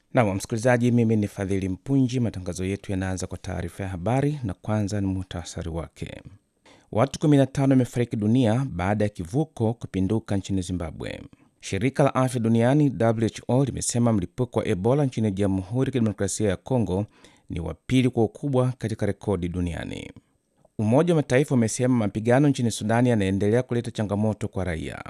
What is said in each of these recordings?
Nam msikilizaji, mimi ni Fadhili Mpunji. Matangazo yetu yanaanza kwa taarifa ya habari na kwanza ni muhtasari wake. Watu 15 wamefariki dunia baada ya kivuko kupinduka nchini Zimbabwe. Shirika la afya duniani WHO limesema mlipuko wa Ebola nchini Jamhuri ya Kidemokrasia ya Kongo ni wa pili kwa ukubwa katika rekodi duniani. Umoja wa Mataifa umesema mapigano nchini Sudani yanaendelea kuleta changamoto kwa raia.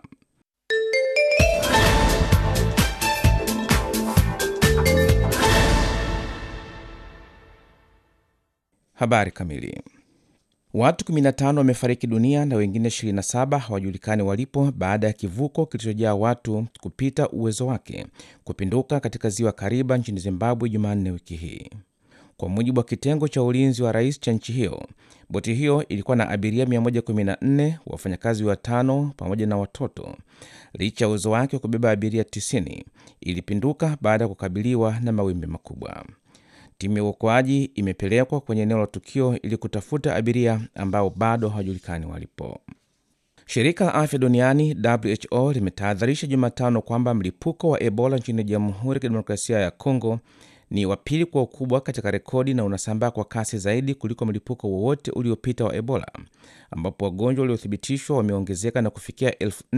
Habari kamili. Watu 15 wamefariki dunia na wengine 27 hawajulikani walipo baada ya kivuko kilichojaa watu kupita uwezo wake kupinduka katika ziwa Kariba nchini Zimbabwe Jumanne wiki hii. Kwa mujibu wa kitengo cha ulinzi wa rais cha nchi hiyo, boti hiyo ilikuwa na abiria 114, wafanyakazi watano pamoja na watoto. Licha ya uwezo wake wa kubeba abiria 90, ilipinduka baada ya kukabiliwa na mawimbi makubwa. Timu ya uokoaji imepelekwa kwenye eneo la tukio ili kutafuta abiria ambao bado hawajulikani walipo. Shirika la afya duniani WHO limetahadharisha Jumatano kwamba mlipuko wa Ebola nchini Jamhuri ya Kidemokrasia ya Kongo ni wa pili kwa ukubwa katika rekodi na unasambaa kwa kasi zaidi kuliko mlipuko wowote uliopita wa Ebola, ambapo wagonjwa waliothibitishwa wameongezeka na kufikia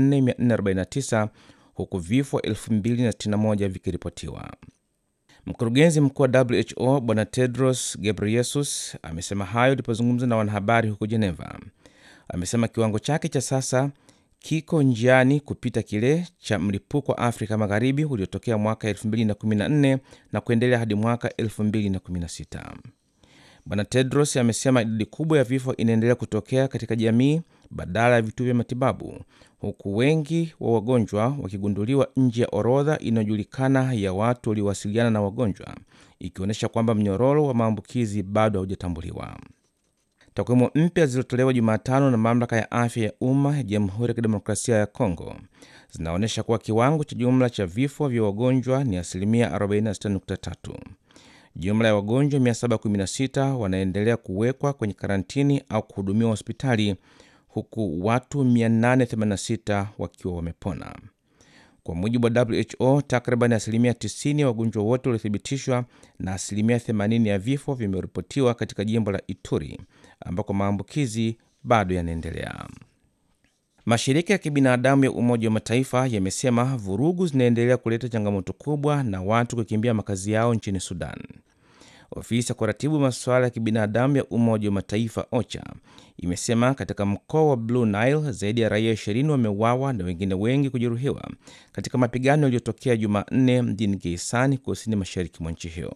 4449 huku vifo 2061 vikiripotiwa. Mkurugenzi mkuu wa WHO Bwana Tedros Ghebreyesus amesema hayo alipozungumza na wanahabari huko Geneva. Amesema kiwango chake cha sasa kiko njiani kupita kile cha mlipuko wa Afrika Magharibi uliotokea mwaka 2014 na kuendelea hadi mwaka 2016. Bwana Tedros amesema idadi kubwa ya vifo inaendelea kutokea katika jamii badala ya vituo vya matibabu, huku wengi wa wagonjwa wakigunduliwa nje ya orodha inayojulikana ya watu waliowasiliana na wagonjwa, ikionyesha kwamba mnyororo wa maambukizi bado haujatambuliwa. Takwimu mpya zilizotolewa Jumatano na mamlaka ya afya ya umma ya Jamhuri ya Kidemokrasia ya Kongo zinaonyesha kuwa kiwango cha jumla cha vifo vya wagonjwa ni asilimia 46.3. Jumla ya wagonjwa 716 wanaendelea kuwekwa kwenye karantini au kuhudumiwa hospitali huku watu 886 wakiwa wamepona. Kwa mujibu wa WHO, takriban asilimia 90 ya wagonjwa wote waliothibitishwa na asilimia 80 ya vifo vimeripotiwa katika jimbo la Ituri ambako maambukizi bado yanaendelea. Mashirika ya kibinadamu ya Umoja wa Mataifa yamesema vurugu zinaendelea kuleta changamoto kubwa na watu kukimbia makazi yao nchini Sudan. Ofisi ya kuratibu masuala ya kibinadamu ya Umoja wa Mataifa OCHA imesema katika mkoa wa Blue Nile zaidi ya raia 20 wameuawa na wengine wengi kujeruhiwa katika mapigano yaliyotokea Jumanne mjini Geisani, kusini mashariki mwa nchi hiyo.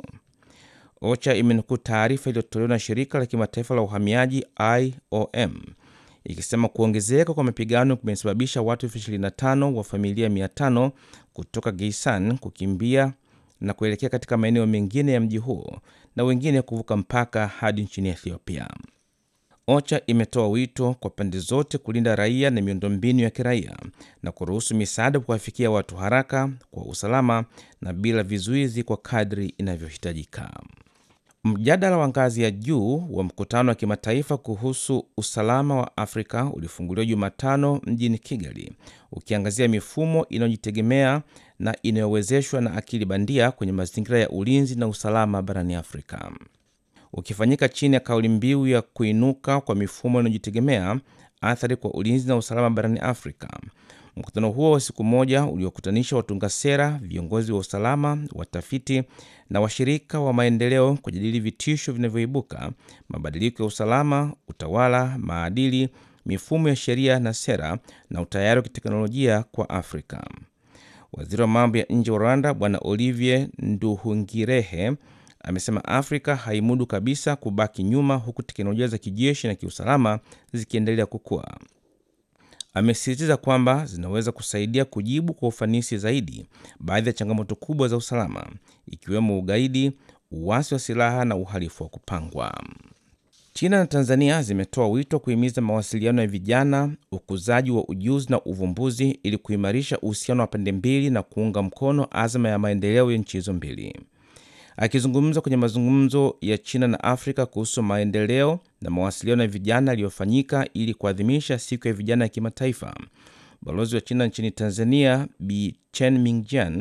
OCHA imenukuu taarifa iliyotolewa na shirika la kimataifa la uhamiaji IOM ikisema kuongezeka kwa mapigano kumesababisha watu elfu 25 wa familia 500 kutoka Geisan kukimbia na kuelekea katika maeneo mengine ya mji huo na wengine kuvuka mpaka hadi nchini Ethiopia. OCHA imetoa wito kwa pande zote kulinda raia na miundombinu ya kiraia na kuruhusu misaada kuwafikia watu haraka, kwa usalama na bila vizuizi kwa kadri inavyohitajika. Mjadala wa ngazi ya juu wa mkutano wa kimataifa kuhusu usalama wa Afrika ulifunguliwa Jumatano mjini Kigali, ukiangazia mifumo inayojitegemea na inayowezeshwa na akili bandia kwenye mazingira ya ulinzi na usalama barani Afrika. Ukifanyika chini ya kauli mbiu ya kuinuka kwa mifumo inayojitegemea, athari kwa ulinzi na usalama barani Afrika. Mkutano huo wa siku moja uliokutanisha watunga sera, viongozi wa usalama, watafiti na washirika wa maendeleo kujadili vitisho vinavyoibuka, mabadiliko ya usalama, utawala, maadili, mifumo ya sheria na sera, na utayari wa kiteknolojia kwa Afrika. Waziri wa mambo ya nje wa Rwanda Bwana Olivier Nduhungirehe amesema Afrika haimudu kabisa kubaki nyuma, huku teknolojia za kijeshi na kiusalama zikiendelea kukua. Amesisitiza kwamba zinaweza kusaidia kujibu kwa ufanisi zaidi baadhi ya changamoto kubwa za usalama ikiwemo ugaidi, uasi wa silaha na uhalifu wa kupangwa. China na Tanzania zimetoa wito wa kuhimiza mawasiliano ya vijana, ukuzaji wa ujuzi na uvumbuzi ili kuimarisha uhusiano wa pande mbili na kuunga mkono azma ya maendeleo ya nchi hizo mbili. Akizungumza kwenye mazungumzo ya China na Afrika kuhusu maendeleo na mawasiliano ya vijana yaliyofanyika ili kuadhimisha siku ya vijana ya kimataifa, balozi wa China nchini Tanzania Bi Chen Mingjian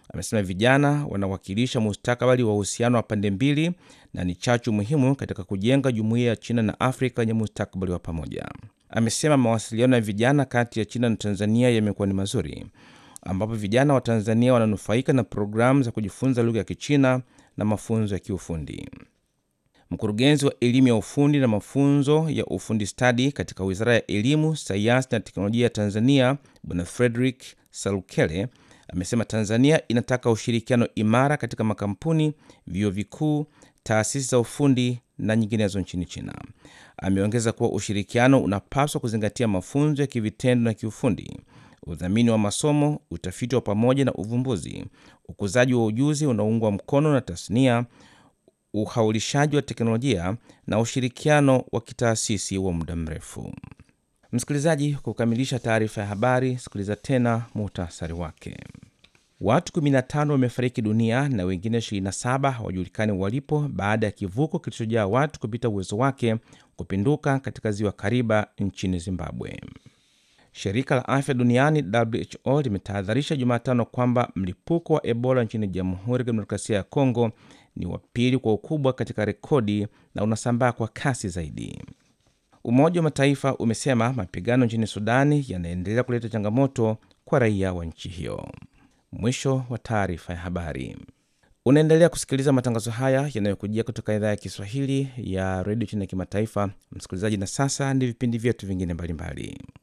amesema vijana wanawakilisha mustakabali wa uhusiano wa pande mbili na ni chachu muhimu katika kujenga jumuiya ya China na Afrika yenye mustakabali wa pamoja. Amesema mawasiliano ya vijana kati ya China na Tanzania yamekuwa ni mazuri, ambapo vijana wa Tanzania wananufaika na programu za kujifunza lugha ya Kichina na mafunzo ya kiufundi. Mkurugenzi wa elimu ya ufundi na mafunzo ya ufundi stadi katika Wizara ya Elimu, Sayansi na Teknolojia ya Tanzania, Bwana Frederick Salukele amesema Tanzania inataka ushirikiano imara katika makampuni, vyuo vikuu, taasisi za ufundi na nyinginezo nchini China. Ameongeza kuwa ushirikiano unapaswa kuzingatia mafunzo ya kivitendo na kiufundi, udhamini wa masomo, utafiti wa pamoja na uvumbuzi, ukuzaji wa ujuzi unaoungwa mkono na tasnia, uhaulishaji wa teknolojia na ushirikiano wa kitaasisi wa muda mrefu. Msikilizaji, kukamilisha taarifa ya habari, sikiliza tena muhtasari wake. Watu 15 wamefariki dunia na wengine 27 hawajulikani walipo baada ya kivuko kilichojaa watu kupita uwezo wake kupinduka katika ziwa Kariba nchini Zimbabwe. Shirika la afya duniani WHO limetahadharisha Jumatano kwamba mlipuko wa Ebola nchini Jamhuri ya Kidemokrasia ya Kongo ni wa pili kwa ukubwa katika rekodi na unasambaa kwa kasi zaidi. Umoja wa Mataifa umesema mapigano nchini Sudani yanaendelea kuleta changamoto kwa raia wa nchi hiyo. Mwisho wa taarifa ya habari. Unaendelea kusikiliza matangazo haya yanayokujia kutoka idhaa ya Kiswahili ya redio China ya kimataifa, msikilizaji. Na sasa ni vipindi vyetu vingine mbalimbali.